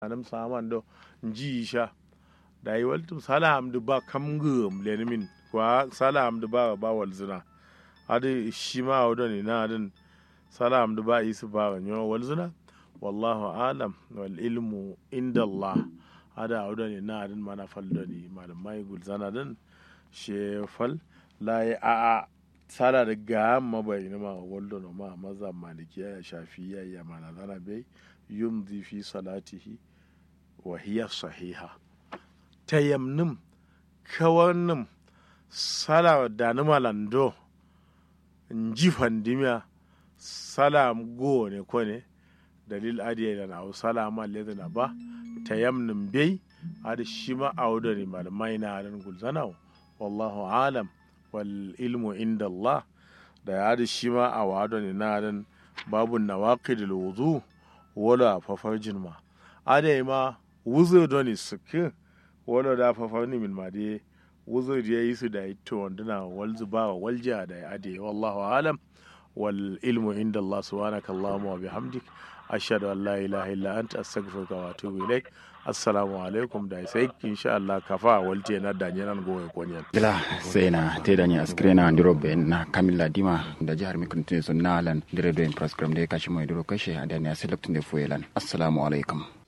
anam saman do nji sha da yi waltum sala hamdu ba kam gum lenimin kwa sala hamdu ba ba walzina adi shi ma awdo ni na adin sala hamdu ba isu ba nyo walzina wallahu alam wal ilmu inda Allah ada awdo ni na adin mana faldo ni malamai gulzana din she fal la ya a a sala da ga ma bai ni ma waldo no ma maza malikiya ya shafiya ya mana zana bai yumdi fi salatihi wa hiya sahiha tayammum kawannin sala da ni malando nji fandimiya salam go ne ko ne dalil adiya da na salam alle da na ba tayammum bai adi shima auda ni malamai na ran gulzana wallahu alam wal ilmu inda Allah da ya adi shima a wado ne na ran babu nawaqidul wudu wala fafarjin ma ade ma wuzo doni sukin wala da fafarni min ma dai wuzo da yi su da ito wanduna walzu ba wa walja da ya ade wallahu alam wal ilmu inda Allah subhanaka Allahumma wa bihamdik ashhadu an la ilaha illa anta astaghfiruka wa atubu ilaik assalamu alaikum da sai insha Allah kafa walte na danyenan goye konyen gila sai na te da ni askrena ndiro be na kamilla dima da jihar mikuntin sun nalan dire do in program de kashi mai duro kashe adani a select de fuelan assalamu alaikum